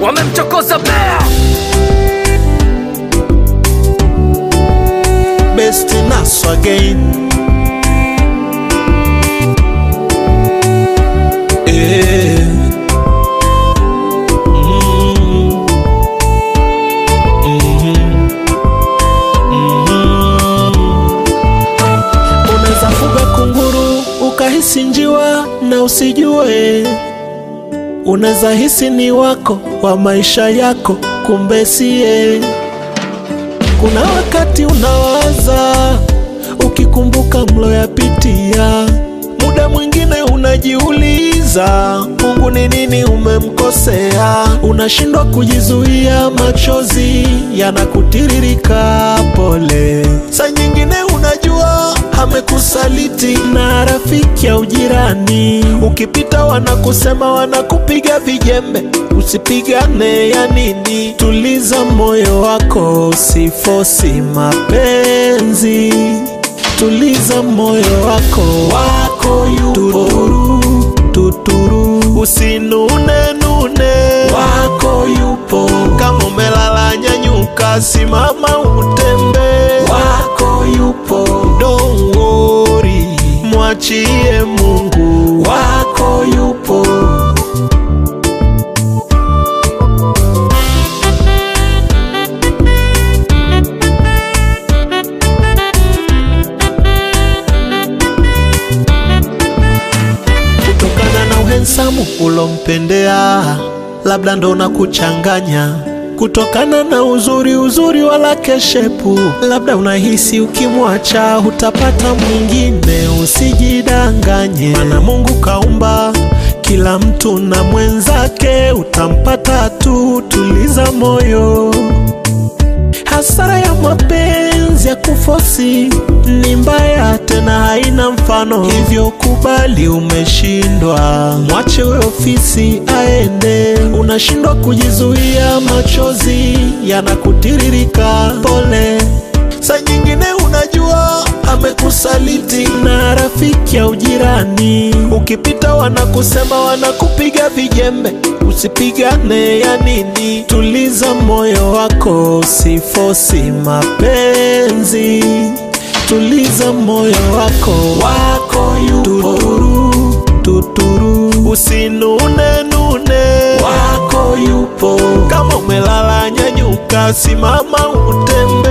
wamemchokoza bea best nas again Eh. Mm. Mhm. Mhm. Unaweza fuga kunguru ukahisi njiwa na usijue, unaweza hisi ni wako wa maisha yako, kumbe siye. Kuna wakati unawaza ukikumbuka mloyapitia, muda mwingine unajiuliza Mungu ni nini umemkosea, unashindwa kujizuia, machozi yanakutiririka pole. Saa nyingine unajua amekusaliti na rafiki au jirani, ukipita wanakusema, wanakupiga vijembe, usipigane ya nini? Tuliza moyo wako, usifosi mapenzi. Tuliza moyo wako, wako yupo tuturu, tuturu. Usinune nune, wako yupo. Kama umelala nyanyuka, simama utembe, wako yupo. Don't worry, mwachie Mungu, wako yupo. kutokana na uhensamu ulompendea, labda ndo na kuchanganya kutokana na uzuri uzuri wala keshepu, labda unahisi ukimwacha hutapata mwingine. Usijidanganye, mana Mungu kaumba kila mtu na mwenzake, utampata tu. Tuliza moyo. Hasara ya mapenzi ya kufosi ni mbaya, tena haina mfano, hivyo kubali umeshindwa, mwache we ofisi aende. Unashindwa kujizuia, machozi yanakutiririka, pole. Saa nyingine unajua amekusaliti na rafiki au jirani, ukipita wanakusema, wanakupiga vijembe, usipigane ya nini? Tuliza moyo wako, usifosi mapenzi. Tuliza moyo wako, wako yupo tuturu, tuturu. Usinune nune, wako yupo. Kama umelala nyanyuka, simama utembe